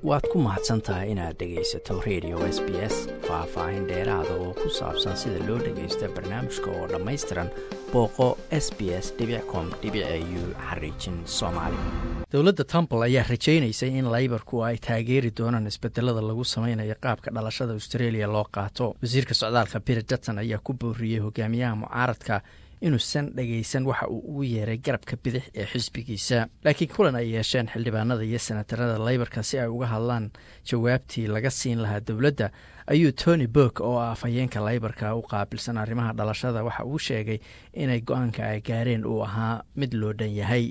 waad ku mahadsan tahay inaad dhegaysato radio s b s faah-faahin dheeraada oo ku saabsan sida loo dhagaysta barnaamijka oo dhammaystiran booqo s b s com u xariijin soomaali dowladda temple ayaa rajaynaysay in laybarku ay taageeri doonaan isbedelada lagu samaynayo qaabka dhalashada australia loo qaato wasiirka socdaalka biri dutton ayaa ku booriyey hogaamiyaha mucaaradka inuusan dhagaysan waxa uu ugu yeeray garabka bidix ee xisbigiisa laakiin kulan ay yeesheen xildhibaanada iyo senatarada laybarka si ay uga hadlaan jawaabtii laga siin lahaa dowladda ayuu tony burk oo ah afhayeenka laybarka u qaabilsan arrimaha dhalashada waxa uu sheegay inay go-aanka ay gaareen uu ahaa mid loo dhan yahay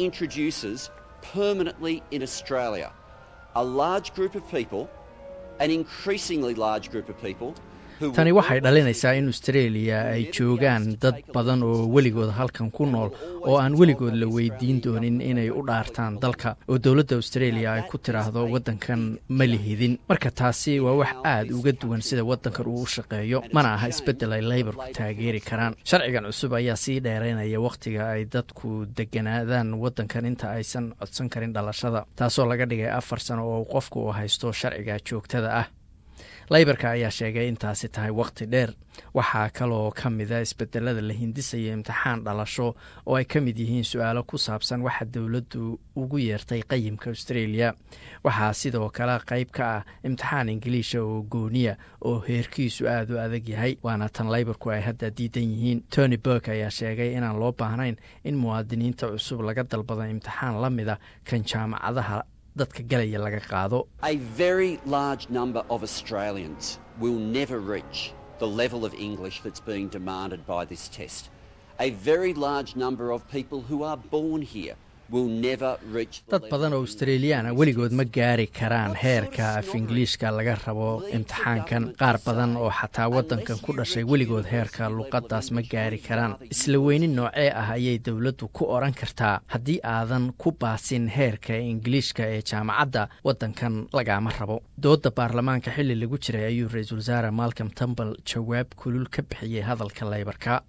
tani waxay dhalinaysaa in australia ay joogaan dad badan oo weligood halkan ku nool oo aan weligood la weydiin doonin inay u dhaartaan dalka oo dowladda australia ay ku tiraahdo waddankan ma lihidin marka taasi waa wax aad uga duwan sida waddankan uu u shaqeeyo mana aha isbeddel ay laybarku taageeri karaan sharcigan cusub ayaa sii dheeraynaya wakhtiga ay dadku deganaadaan waddankan inta aysan codsan karin dhalashada taasoo laga dhigay afar sano oo qofku uu haysto sharciga joogtada ah laybarka ayaa sheegay intaasi tahay wakhti dheer waxaa kaloo ka mida isbedelada la hindisaya imtixaan dhalasho oo ay ka mid yihiin su-aalo ku saabsan waxa dowladdu ugu yeertay qayimka australia waxaa sidoo kale qayb ka ah imtixaan ingiliisha oo gooniya oo heerkiisu aada u adag yahay waana tan laybarku ay hadda diidan yihiin tony burk ayaa sheegay inaan loo baahnayn in muwaadiniinta cusub laga dalbado imtixaan la mida kan jaamacadaha dadka galaya laga qaado dad badan oo australiyaana weligood ma gaari karaan heerka af ingiliishka laga rabo imtixaankan qaar badan oo xataa waddankan ku dhashay weligood heerka luqaddaas ma gaari karaan isla weyni noocee ah ayay dowladdu ku odhan kartaa haddii aadan ku baasin heerka ingiliishka ee jaamacadda waddankan lagaama rabo dooda baarlamaanka xilli lagu jiray ayuu ra-iisul wasaare malcom tumbal jawaab kulul ka bixiyey hadalka laybarka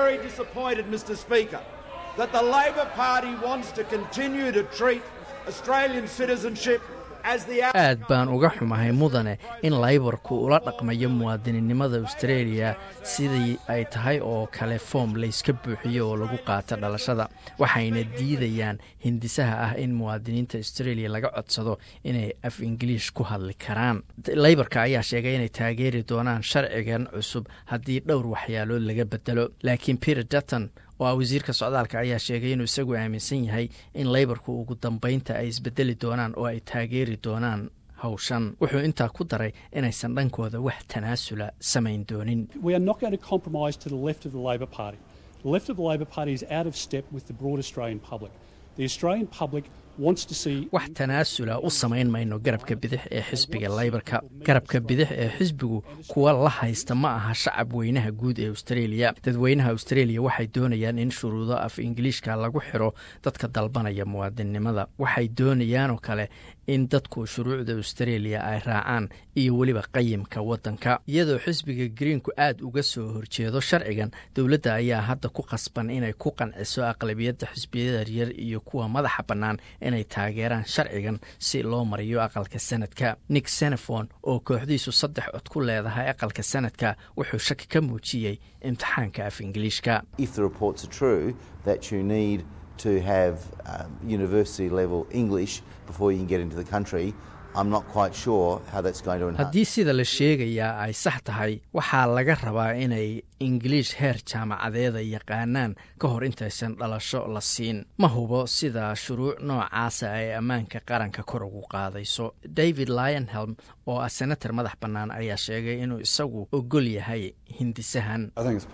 that the Labor Party wants to continue to treat Australian citizenship aad baan uga xumahay mudane in laybarku ula dhaqmayo muwaadininimada australia sidii ay tahay oo kale foom layska buuxiyo oo lagu qaato dhalashada waxayna diidayaan hindisaha ah in muwaadiniinta australia laga codsado inay af ingiliish ku hadli karaan laybarka ayaa sheegay inay taageeri doonaan sharcigan cusub haddii dhowr waxyaalood laga bedelo laakiin peter dutton oo ah wasiirka socdaalka ayaa sheegay inuu isagu aaminsan yahay in laybarku ugu dambeynta ay isbedeli doonaan oo ay taageeri doonaan hawshan wuxuu intaa ku daray inaysan dhankooda wax tanaasula samayn doonin wax tanaasula u samayn mayno garabka bidix ee xisbiga laybarka garabka bidix ee xisbigu kuwa la haysta ma aha shacab weynaha guud ee australia dadweynaha australia waxay doonayaan in shuruudo af ingiliishka lagu xiro dadka dalbanaya muwaadinnimada waxay doonayaanoo kale in dadku shuruucda australia ay raacaan iyo weliba qayimka waddanka iyadoo xisbiga greenku aad uga soo horjeedo sharcigan dowladda ayaa hadda ku qasban inay ku qanciso aqlabiyadda xisbiyada yaryar iyo kuwa madaxa bannaan inay taageeraan sharcigan si loo mariyo aqalka sanadka nick senefon oo kooxdiisu saddex cod ku leedahay aqalka sanadka wuxuu shaki ka muujiyey imtixaanka af ingiliishka to have um, university level English before you can get into the country. I'm not quite sure how that's going to haddii sida la sheegayaa ay sax tahay waxaa laga rabaa inay ingiliish heer jaamacadeeda yaqaanaan ka hor intaysan dhalasho la siin ma hubo sida shuruuc noocaasa ay ammaanka qaranka kor ugu qaadayso david lionhelm oo ah senator madax bannaan ayaa sheegay inuu isagu ogol yahay hindisahan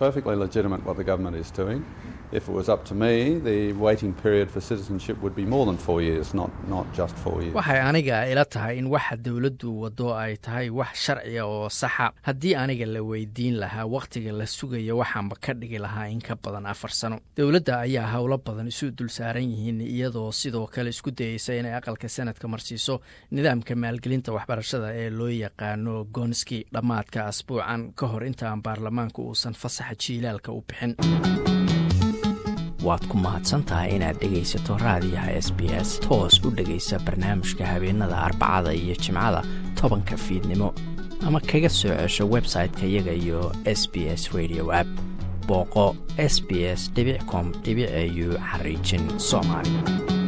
waxay aniga ila tahay in waxa dowladdu wado ay tahay wax sharciga oo saxa haddii aniga la weydiin lahaa wakhtiga la sugayo waxaanba ka dhigi lahaa in ka badan afar sano dowladda ayaa howlo badan isu dul saaran yihiin iyadoo sidoo kale isku dayeysa inay aqalka sanadka marsiiso nidaamka maalgelinta waxbarashada ee loo yaqaano gonski dhammaadka asbuucan ka hor intaan baarlamaanku uusan fasaxa jiilaalka u bixin waad ku mahadsan tahay inaad dhegaysato raadiyaha s b s toos u dhegaysa barnaamijka habeenada arbacada iyo jimcada tobanka fiidnimo ama kaga soo cesho website-ka iyaga iyo s b s radio app booqo s b s com au xariijin soomaali